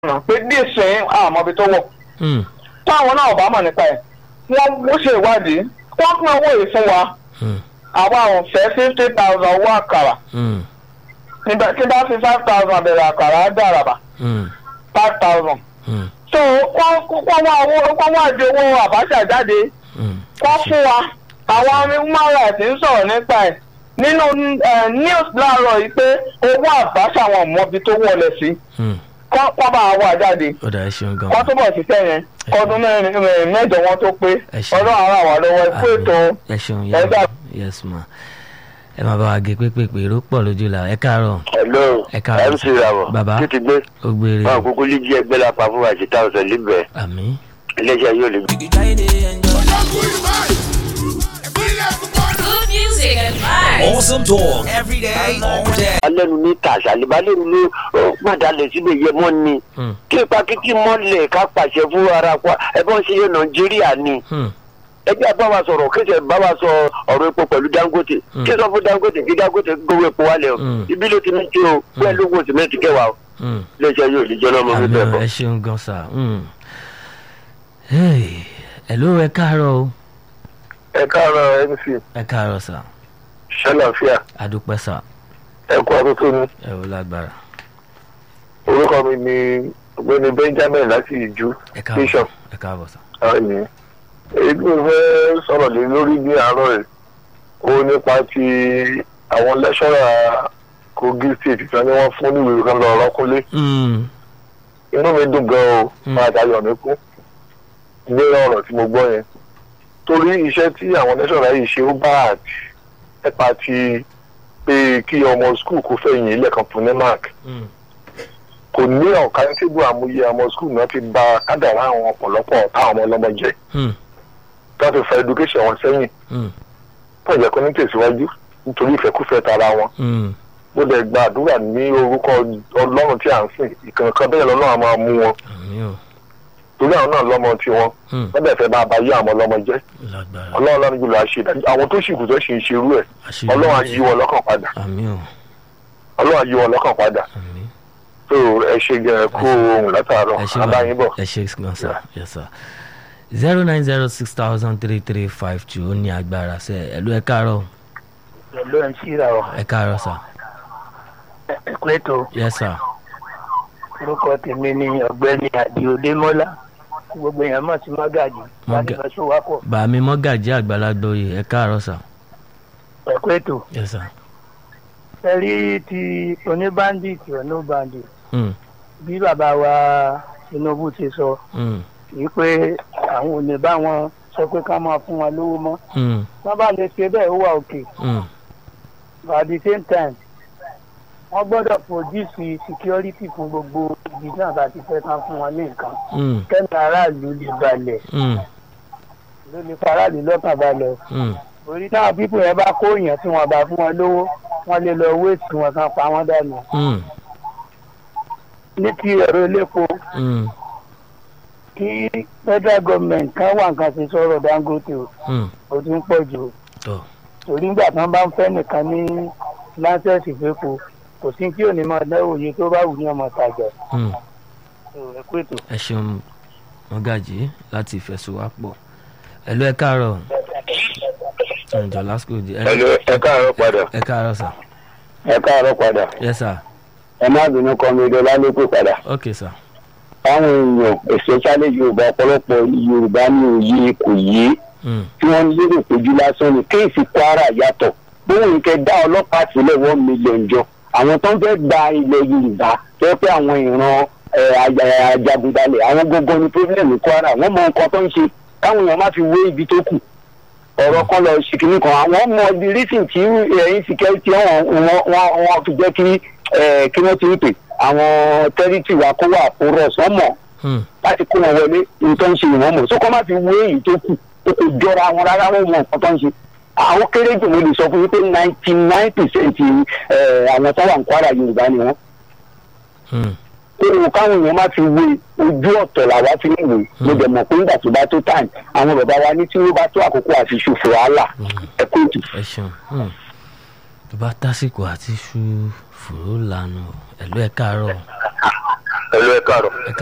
ọ̀nà pé díìsín àmọ́bi tó wọ̀ Hmm. táwọn náà bá mọ̀ nípa ẹ̀ wọ́n ó ṣe ìwádìí wọ́n pín owó yìí fún wa Hmm. àwa ò fẹ́ fifty thousand owó àkàrà Hmm. nígbà tí bá fi five thousand bẹ̀rẹ̀ àkàrà á dàràbà Hmm. five thousand Hmm. so wọ́n wọ́n wá owó wọ́n wá di owó àbáṣà jáde Hmm. wọ́n fún wa àwọn human rights ń sọ̀rọ̀ nípa ẹ̀ nínú eh, news láàárọ̀ yìí pé owó àbáṣà wọn mọbi tó wọlé sí Hmm. kọ́ kọ́ bá wà jáde ó dà ẹ ṣeun gan. kọ́ túbọ̀ ṣiṣẹ́ yẹn kọ́dún mẹ́rin mẹ́rin mẹ́jọ wọn tó pé Ẹ ṣeun. ọdún àwọn àwọn lọ́wọ́ ikú ètò ẹ ṣeun ẹ dà- yes ma ẹ máa bá wa gé pépèpé èrò pọ̀ lójú la ẹ káàárọ̀ hello Ẹ káàárọ̀. mc rabo Bàbá. títí gbé ó gbére wọn kúkú lè jí ẹgbẹ́ lápá fún àṣetá ọ̀sẹ̀ líbẹ̀ àmì iléeṣẹ́ yóò lè gbé. Good music and vibes. Awesome talk every day, all day. alẹ́nu ní tàṣà àlìbálẹ́nu ló ó pàdánù síbẹ̀ yẹ mọ́ ni Hmm. kí ipa kíkí mọ́lẹ̀ ká pàṣẹ fún ara pa ẹ̀bọ́n ṣe yẹ nàìjíríà ni Hmm. ẹgbẹ́ bá wa sọ̀rọ̀ kéṣẹ̀ bá wa sọ ọ̀rọ̀ epo pẹ̀lú dangote Hmm. kí sọ fún dangote kí dangote gbowó epo wálẹ̀ o Hmm. ibi ló ti ní tí o pẹ̀lú owó sìmẹ́ntì kẹwàá o Hmm. iléeṣẹ́ yóò lè jẹ́ lọ́mọ mi àmì bẹ́ẹ̀ ọ̀ bọ̀. ẹ ṣeun gan sa Hmm. Hey, hello ẹ káàárọ̀ o ẹ káàárọ̀ mc ẹ káàárọ̀ sà ṣẹlẹ̀fíà adúpẹ́ sà ẹ kú ọdún tó ní. ẹ ò lágbára orúkọ mi ni ọ̀gbẹ́ni benjamin láti ìjú ẹ káàbọ̀ bishop ẹ káàbọ̀ sà ọ̀yìn èyí tí mo fẹ́ sọ̀rọ̀ lé lórí ní àárọ̀ rẹ̀ ó nípa ti àwọn lẹ́ṣọ́rà kogi state kan ni wọ́n fún níwèé kan lọ rọ́kúnlé Hmm. inú mi dùn gan o Mm. máa dayọ̀ mí kú ní ọ̀rọ̀ tí mo gbọ́ yẹn torí iṣẹ́ tí àwọn lẹ́ṣọ́rà yìí ṣe ó bá àti nípa ti pé kí ọmọ skul kó fẹ̀yìn ilé kan fún ní mark Hmm. kò ní ọ̀kan tí bó àmúyẹ ọmọ skul náà ti ba kádàrá àwọn ọ̀pọ̀lọpọ̀ ọ̀tá ọmọ ọlọ́mọ jẹ́ Hmm. tó ti fa education wọn sẹ́yìn Hmm. tó jẹ́ kó ní tẹ̀síwájú nítorí ìfẹ́kúfẹ́ tara wọn. Hmm. mo dẹ̀ gba àdúrà ní orúkọ ọlọ́run tí à ń sìn ìkànnìkan bẹ́ẹ̀ lọ́nà àwọn máa mú wọn àmì ọ̀ torí àwọn náà lọ́mọ tiwọn Hmm. wọ́n dẹ̀ fẹ́ máa bá yé àwọn ọlọ́mọ jẹ́ lágbára ọlọ́run lọ́nà jùlọ àṣẹ àwọn tó sì kù tó sì ń ṣerú ẹ̀ àṣírí ọlọ́run á yí wọn lọ́kàn padà àmì ọ̀ ọlọ́run á yí wọn lọ́kàn padà àmì tó ẹ ṣe gẹ̀rẹ́ kú ohun látàárọ̀ ẹ ṣe abáyín bọ̀. ẹ ṣe gan sa yes sir zero nine zero six thousand three three five two ó ní agbára sẹ ẹ ló ẹ káàárọ̀ pẹ̀lú ẹ̀ ń ṣíra ọ̀ ẹ káàárọ̀ sà ẹ̀kúrẹ́tò yes sir orúkọ tèmi ni ọ̀gbẹ́ni àdìo démọ́lá tí gbogbo èèyàn mọ̀ sí mọ́gàjì láti Mọ́gà- lọ sí wákọ̀ bàmí mọ́gàjí àgbàlagbà oyè ẹ káàárọ̀ sà ẹ̀kúrẹ́tò yes sir ẹ rí ti oníbàndìtì ọ̀nà bàndì Hmm. bí bàbá wa tinubu ti sọ Hmm. wípé àwọn ò ní bá wọn sọ pé ká máa fún wọn lówó mọ́ Hmm. wọ́n bá lè ṣe bẹ́ẹ̀ ó wà òkè Hmm. but at the same time wọ́n gbọ́dọ̀ produce security fún gbogbo ibi náà bá ti fẹ́ ká fún wọn ní nǹkan Hmm. kẹ́mi aráàlú lè balẹ̀ Hmm. ló lè faraàlú lọ́kàn balẹ̀ Hmm. orí táwọn pípò yẹn bá kó èèyàn tí wọn bá fún wọn lówó wọn lè lọ wéètì wọn kan pa wọn dànù Hmm. ní ti ẹ̀rọ elépo Hmm. kí federal government kan wà nǹkan ṣe sọ̀rọ̀ dangote o Hmm. ó ti ń pọ̀ jù o tọ́ torí nígbà tí wọ́n bá ń fẹ́ nìkan ní láńsẹ̀sì fẹ́po kò sí kí òní máa dáwọ́ òye tó bá wù ní ọmọ tàjà Hmm. ẹ kú ètò. ẹ ṣeun mọ́gàjí láti ìfẹsùwápọ̀ ẹ ló ẹ káàárọ̀ ǹjọ́ lásìkò di ẹ ẹ̀lú ẹ káàárọ̀ padà ẹ káàárọ̀ sà ẹ káàárọ̀ padà yes sir ẹ má bínú kọ́ mi dọ́lá ló pè padà. ok sir àwọn èèyàn especially yorùbá ọ̀pọ̀lọpọ̀ yorùbá ní òye kò yé Hmm. tí wọ́n lérò péjú lásán ni kéèsì kwara yàtọ̀ bóun kẹ dá ọlọ́pàá sílẹ̀ one million jọ àwọn tó ń fẹ́ gba ilẹ̀ yorùbá tó yẹ pé àwọn ìran ẹ̀, àjà- ajagunbalẹ̀ àwọn gbogbo ní problem ní kwara wọ́n mọ nǹkan tó ń ṣe káwọn èèyàn má fi wé ibi tó kù ọ̀rọ̀ kan lọ ṣì kìíní kan àwọn mọ the reason tí ẹ̀yìn security wọn wọn wọn fi jẹ́ kí ẹ̀, kí wọ́n ti ń pè àwọn territory wa kó wà porous wọ́n mọ̀ Hmm. láti kó wọn wọlé nǹkan ń ṣe ìwọ̀n mọ̀ sókọ́ má fi wé èyí tó kù ó kò jọra wọn rárá wọn mọ nǹkan tó ń ṣe àwọn kéré jù mo lè sọ fún yín pé ninety nine percent àwọn tó wà ní kwara yorùbá ni wọn Hmm. kó káwọn èèyàn má fi wé ojú ọ̀tọ̀ làwa fi ń wè mo dẹ̀ mọ̀ pé nígbà tó bá tó time àwọn bàbá wa ní tí wọ́n bá tó àkókò àti ṣòfò wàhálà ẹ kó ètò. ẹ ṣeun Hmm. tó bá tásìkò àti ṣu fòró lànà ẹ ló ẹ káàárọ̀ ẹ̀lú ẹ̀ káàrọ̀